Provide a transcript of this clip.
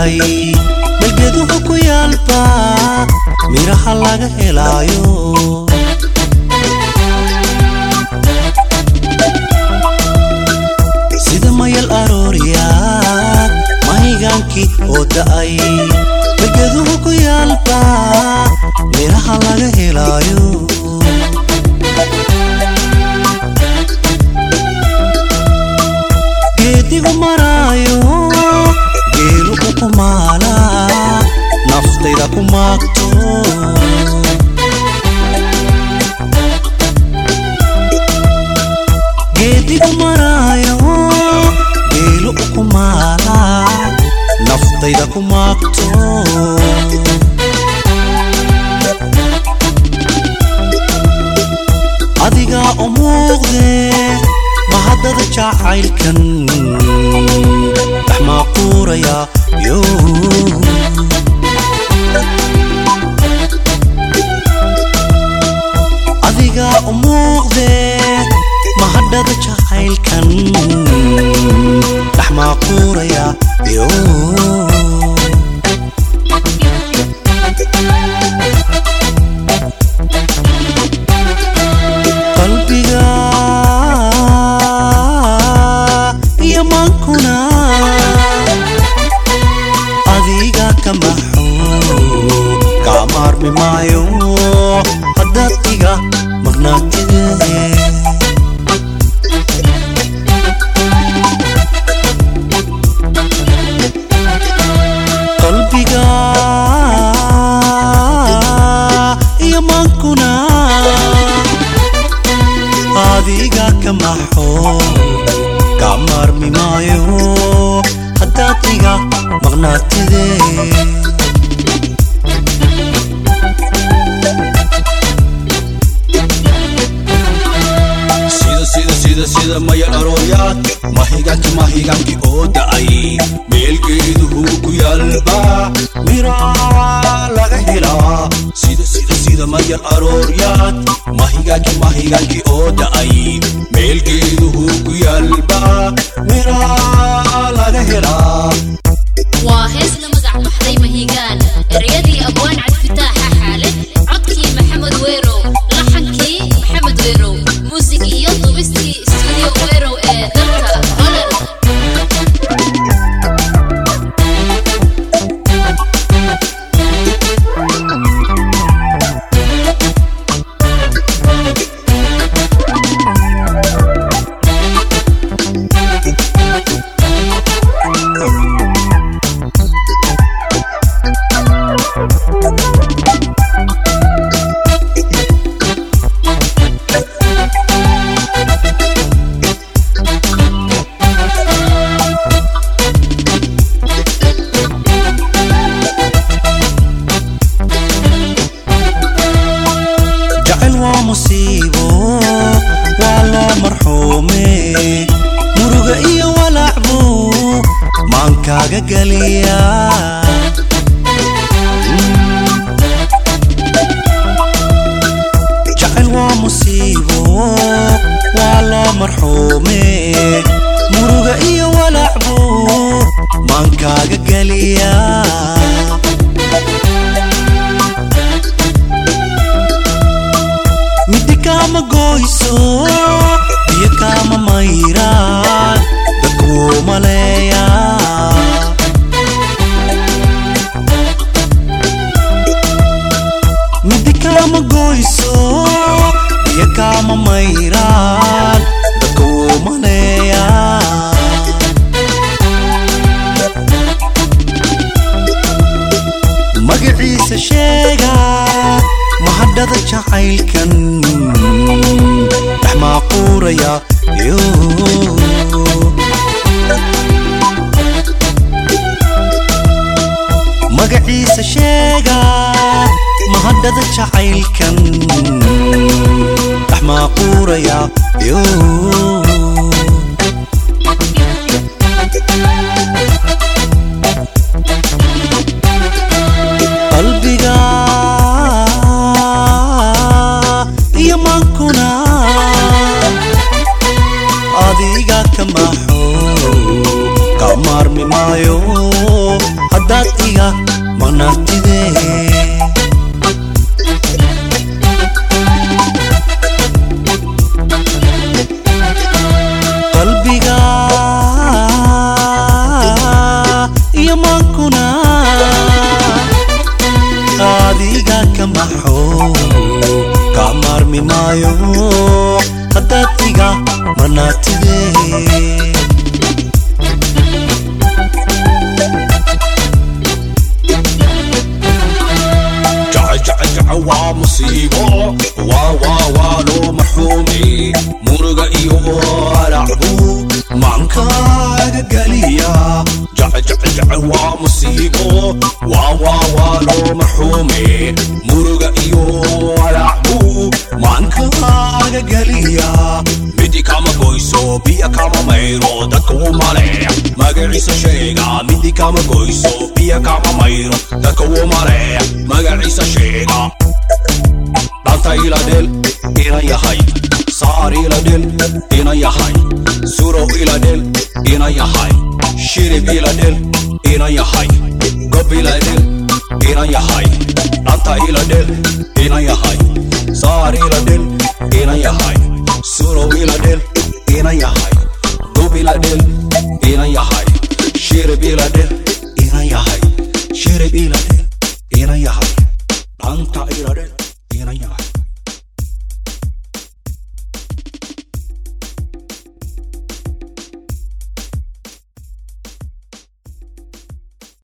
da'ay balgeduhu ku yaalba miraha laga helaayo sida mayal arooriyaad mahigaankii oo da'ay balgeduhu ku yaalba miraha laga helaayo geedigu maraayo geelu u kumaala naftayda ku maagto geedigu maraayo geelu u kumaala naftayda ku maagto adigaa u muuqdee mahadada jacaylkan dhex maaquuraya yo adigaa u muuqdee mahadhada jacaylkan dhex maaquuraya yo qalbiga iyo maankuna adiga ka maxo kaa maarmi maayo haddaad iga maqnaatide qalbiga iyo maankuna adiga ka maxo kaa maarmi maayo haddaad iga maqnaatide sida sida sida sida mayal arooyaad mahigaanki mahigaanki oo da'ay meelgeeduhu ku yaalba miraa laga helaa sida sida sida mayal arooryaad mahigaanki mahigaanki oo da'ay meelgeeduhu ku yaalba miraa laga helaa waa hees la magac baxday mahigaan ereyadii abwaan cabdifitaaxa xaale codkii maxamed weerow laxankii maxamed weerow muusig iyo dubistii studio weerow ee dalka holland jacayl waa musiibo waa loo marxuume muruga iyo walacbu maankaaga geliya jacayl waa musiibo waa loo marxuume muruga iyo walacbu maankaaga geliya midi kaama goyso biyo kaama mayraan dadkuu maleeya midi kaama goyso biyo kaama mayraan dadkuu maleeya magaciisa sheega mahadhada jacaylkan dhex maaquuraya yo magaciisa sheega mahadhada jacaylkan dhex maaquuraya yo qalbiga iyo maankuna adiga ka maxo ka maarmi maayo haddaad ka maxo kaa maarmi maayo haddaad iga marnaatidee jacajacajaca waa musiibo waa waa waa loo marxuumi muruga iyo alacbu maankaaga geliya jacajacajaca waa musiibo waa waa waa loo marxuumi muruga iyo alacbu maankaaga geliya midi kama goyso biya kama mayro dadka umale magaciisa sheega midi kama goyso biya kama mayro dadka umale magaciisa sheega dhanta ila dhel ina yahay saar ila dhel ina yahay surow ila dhel ina yahay shirib ila dhel ina yahay gob ila dhel ina yahay dhanta ila dhel ina yahay saar ila dhel ina yahay surow ila dhel ina yahay gob ila dhel ina yahay shirib ila dhel ina yahay shirib ila dhel ina yahay dhanta ila dhel ina yahay